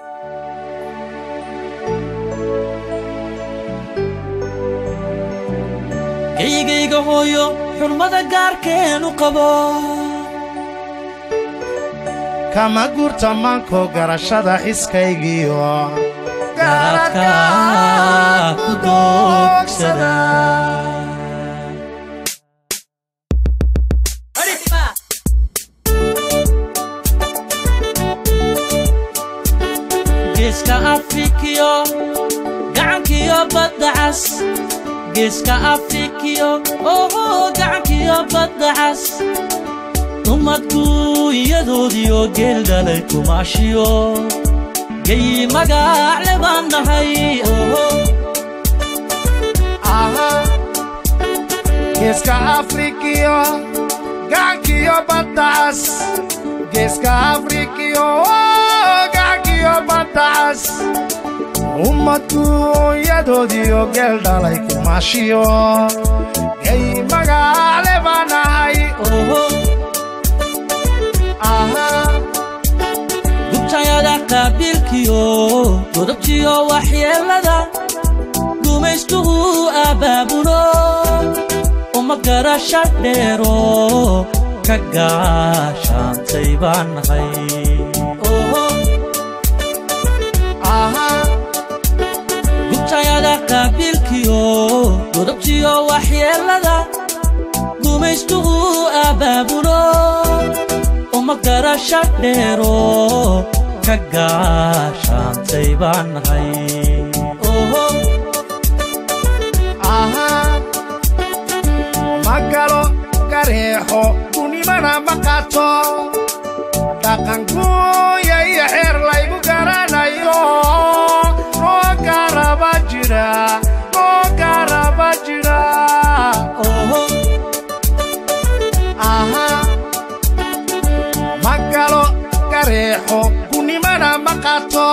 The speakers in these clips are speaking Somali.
geygayga hooyo xurmada gaarkeenu qabo kama guurta manko garashada xiskaygiyo garadka ku doogsada geeska afrikiyo gacankiyo badda cas geeska afrikiyo oho gacankiyo badda cas dumadku iyadoodiyo geel dhalay kumaashiyo geyi magaacle baan nahay oho geeska afrikiyo gacankiyo baddacas geeska afrikiyo gacankiyo baddacas ummadku iyadoodiyo geel dhalay kumaashiyo gey magaale baan nahay oho gubtayada qaabiilkiyo godobtiyo waxyeellada gumaystuhu abbaabulo uma garasha dheero ka gaashaantay baan nahay oho gubtayada qaabiilkiyo godobtiyo waxyeellada gumaystuhu abbaabulo uma garasha dheero ka gaashaantay baan nahay oho ma galo gareexo kunimana ma qato dhaqankuuya iyo xeer laygu garanayo noo garaba jira noo garaba jira oho ma galo gareexo kunimana ma qato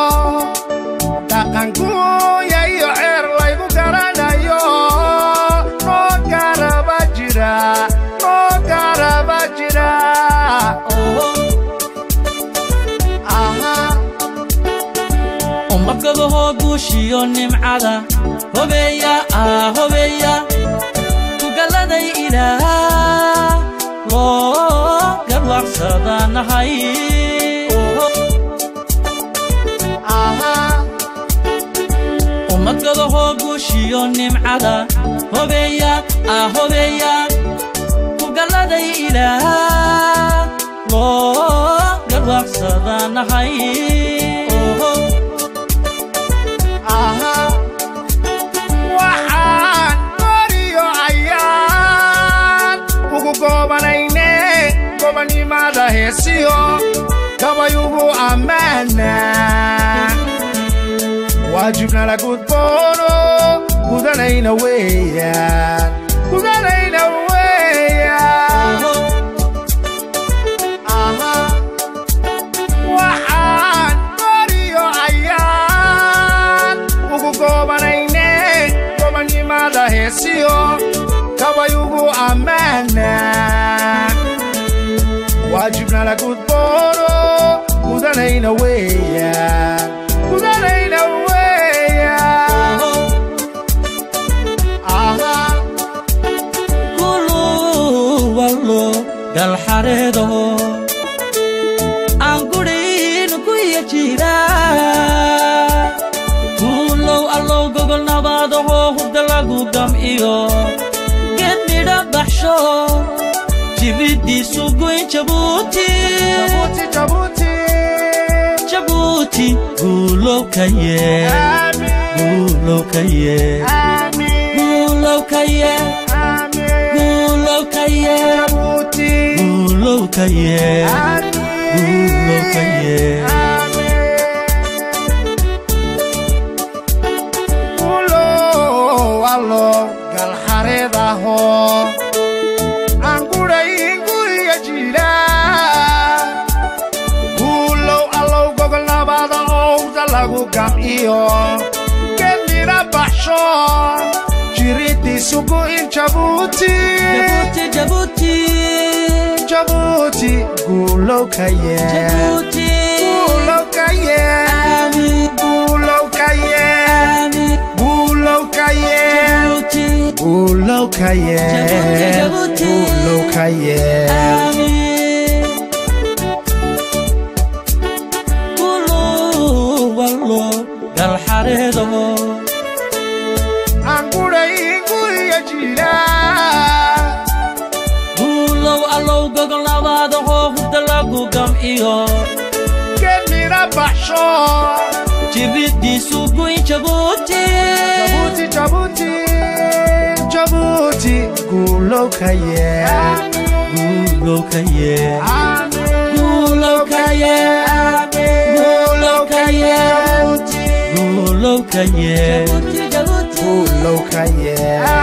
dhaqankuuya iyo xeer laygu garanayo noo garaba jira noo garaba jira oho ummadgabahoo guushiyo nimcada hobeeya ah hobeeya tugalladay ilaah loo garwaaqsada nahay ummadgabahoo guushiyo nimcada hobeeya ah hobeeya tugalladay ilaah loo garwaaqsada nahay oho waxaan goriyo ayaan ugu goobanayne gobannimada heesiyo gabayugu ammaana waajibna la gudboono gudanayna weeyaan gudanayna weeyaan waxaan goriyo ayaan ugu goobanayne gobannimada heesiyo gabayugu ammaana waajibna la gudboono gudanayna weeyaan gudanayna weeyaan kulu wallo galxareedo aan gudhin ku iya jira kuulow allow gogol nabaadaho hurda lagu gam'iyo geed midha baxsho jibiddiisu goyn jabuuti jabuuti jabuuti jabuuti guulow ka yee aamin guulow ka yee aamin guulow ka yee aamin guulow ka yee jabuuti guulow ka yee aamin guulow ka yee ulow allo galxareedaho aan gudhayn guriga jira guulow allow gogol nabada owda lagu gam'iyo gedmina baxsho jiridiisugu in jabuuti jabuuti jabuuti jabuuti guulow ka yee jabuuti guulow ka yee aamiin yeel jabuuti guulow ka yeel Jabuuti. guulow ka yeel amiin Gulu wallo galxareedo anguray guriga jira guulow allow gogol nabaadaho hurda lagu gamciyo gemina baxsho jiridiisu guyn jabuuti jabuuti jabuuti jabuuti guulow ka yeel guulow ka yee Amiin. guulow ka yee guulow ka yee guulow ka yee guulow ka yeel